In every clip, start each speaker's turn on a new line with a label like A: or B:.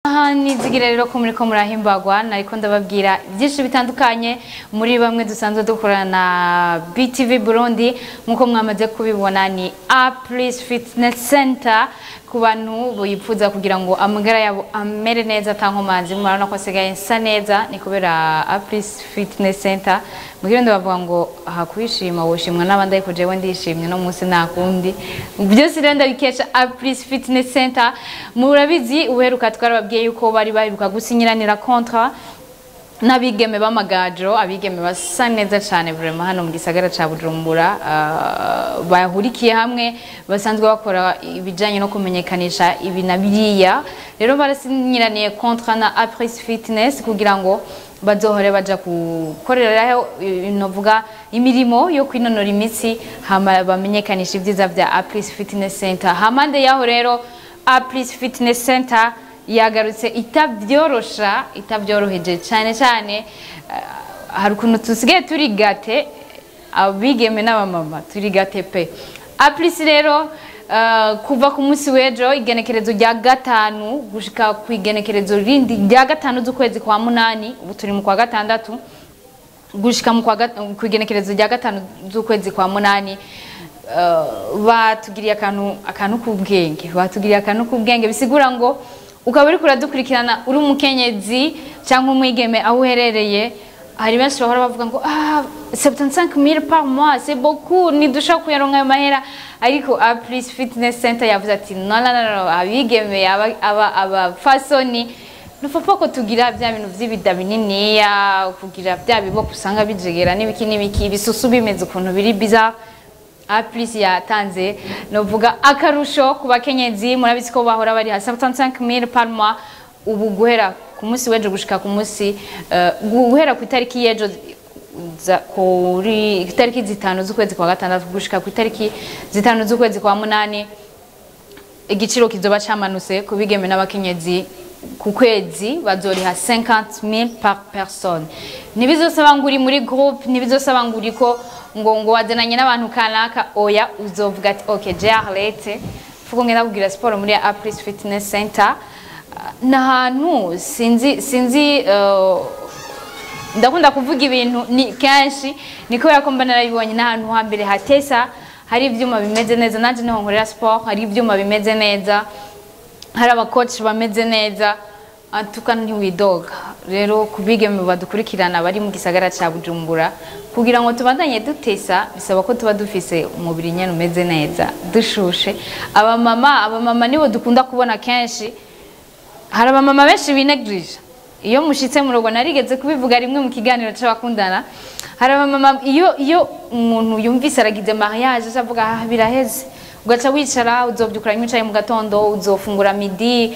A: aha nizigira rero ko muri ko murahimbagwa nariko ndababwira byinshi bitandukanye muri bamwe dusanzwe dukorana na BTV Burundi nkuko mwamaze kubibona ni Aplis Fitness Center ku bantu bifuza kugira ngo amagara yabo amere neza atankomanzi murabona ko asigaye nsa neza ni kubera Aplis Fitness Center mugira bavuga ngo aha kwishima woshimwa n'abandi ariko jewe ndishimye no munsi nakundi byose rero ndabikesha Aplis Fitness Center murabizi uheruka twarababwiye yuko bari baheruka gusinyiranira kontra n'abigeme b'amagajiro abigeme basa neza cyane vraiment hano mu gisagara ca Bujumbura uh, bahurikiye hamwe basanzwe bakora ibijanye no kumenyekanisha ibi na biriya rero barasinyiraniye kontra na Apris Fitness kugira ngo bazohore baja gukoreraho novuga imirimo yo kwinonora imitsi hama bamenyekanisha ibyiza vya Apris Fitness Center hamande yaho rero Apris Fitness Center yagarutse itabyorosha itabyoroheje cyane cyane hari ukuntu tusigaye turi gate abigeme n'abamama turi gate pe Apris rero kuva ku munsi w'ejo igenekerezo rya gatanu gushika ku igenekerezo rindi rya gatanu z'ukwezi kwa munani ubu turi mu kwa gatandatu gushika ku igenekerezo rya gatanu z'ukwezi kwa munani batugiriye akantu akantu k'ubwenge batugiriye akantu k'ubwenge bisigura ngo ukaba uri kuradukurikirana uri umukenyezi cyangwa umwigeme aho uherereye hari benshi bahora bavuga ngo ah 75000 par mois c'est beaucoup nidushaka kuyaronka ayo mahera ariko Apris Fitness Center yavuze ati no no no abigeme aba aba fasoni nufapa ko tugira bya bintu vy'ibida bininiya kugira bya biboko usanga bijegera n'ibiki n'ibiki bisusu bimeze ukuntu biri bizarre Apris yatanze novuga akarusho ku bakenyezi murabizi ko bahora bari hasi 75000 par mois ubu guhera ku munsi w'ejo gushika ku munsi uh, guhera ku itariki y'ejo kuri itariki zitanu z'ukwezi kwa gatandatu gushika ku itariki zitanu z'ukwezi kwa munani igiciro kizoba camanutse ku bigeme n'abakenyezi ku kwezi bazoriha 50000 par personne ntibizosaba ngo uri muri groupe ntibizosaba ngo uri ko ngo ngo wazananye n'abantu kanaka oya uzovuga ati ok je arlete fuko ngenda kugira siporo muri Apris Fitness Center ni ahantu sinzi sinzi uh, ndakunda kuvuga ibintu ni kenshi ni kubera ko mba narabibonye n'ahantu hambere hatesa hari ibyuma bimeze neza nanjye niho nkorera siporo hari ibyuma bimeze neza hari abakoci bameze neza atuka ntiwidoga rero kubigeme badukurikirana bari mu gisagara cya Bujumbura kugira ngo tubandanye dutesa bisaba ko tuba dufise umubiri nyene umeze neza dushushe abamama abamama nibo dukunda kubona kenshi hari abamama benshi binegirije iyo mushitse mu rugo narigeze kubivuga rimwe mu kiganiro c'abakundana hari abamama iyo iyo umuntu yumvise aragize mariage avuga ah biraheze ugaca wicara uzobyukura wicaye mu gatondo uzofungura midi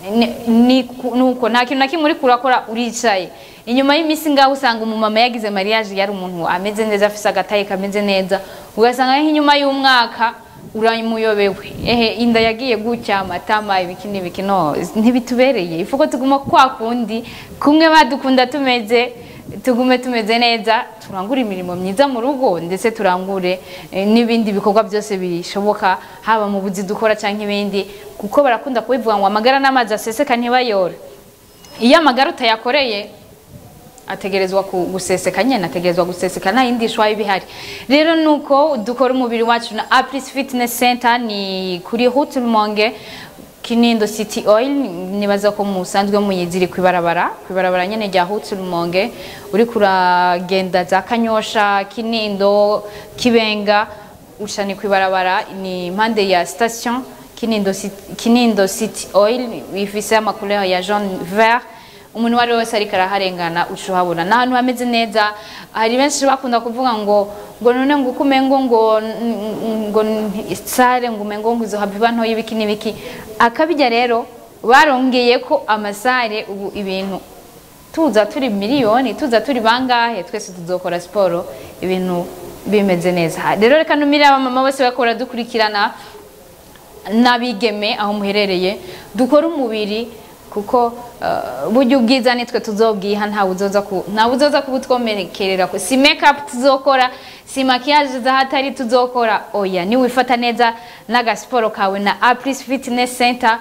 A: nuko nta kintu na kimwe uri kurakora uricaye inyuma y'iminsi ngaho usanga umumama yagize mariage yari umuntu ameze neza afise agataye kameze neza ugasanga nk'inyuma y'umwaka uramuyobewe ehe inda yagiye gutya amatama ibiki n'ibiki no ntibitubereye ifuko tuguma kwa kundi kumwe badukunda tumeze tugume tumeze neza turangure imirimo myiza mu rugo ndetse turangure n'ibindi bikorwa byose bishoboka haba mu buzi dukora cyangwa ibindi kuko barakunda kubivuga ngo amagara n'amazi aseseka ntibayore iyo amagara utayakoreye ategerezwa guseseka nyene ategerezwa guseseka nta yindi shwa ibihari rero nuko dukora umubiri wacu na Apris Fitness Center ni kuri Route Rumonge Kinindo City Oil nibaza ko musanzwe muyiziri kwibarabara kwibarabara nyene rya Route Rumonge uri kuragenda za Kanyosha Kinindo Kibenga ushani kwibarabara ni impande ya station Kinindo City, Kinindo City Oil ifise amacouleur ya jaune vert umuntu wari wese ariko araharengana ucuhabona n'ahantu hameze neza hari benshi bakunda kuvuga ngo ngo none ngo uko umengo ngo ngo sare ngo umengo ngo izohava iba ntoya ibiki n'ibiki akabijya rero barongeye ko amasare ubu ibintu tuza turi miliyoni tuza turi bangahe twese tuzokora siporo ibintu bimeze neza rero reka numire abamama bose bakora dukurikirana n'abigeme aho muherereye dukora umubiri kuko burya ubwiza nitwe tuzobwiha ntawe uzoza ku ntawe uzoza kubutwomerekerera ko si make up tuzokora si makiyaje zahatari tuzokora oya niwifata neza n'agasiporo kawe na Apris Fitness Center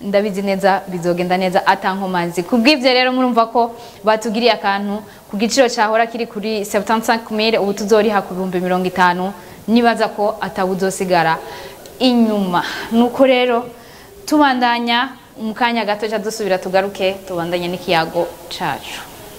A: ndabizi neza bizogenda neza atankomanzi kubw'ivyo rero murumva ko batugiriye akantu ku giciro cyahora kiri kuri 75000 ubu tuzoriha ku bihumbi mirongo itanu nibaza ko atawuzosigara inyuma nuko rero tubandanya mu kanya gato dusubira tugaruke tubandanye n'ikiyago cacu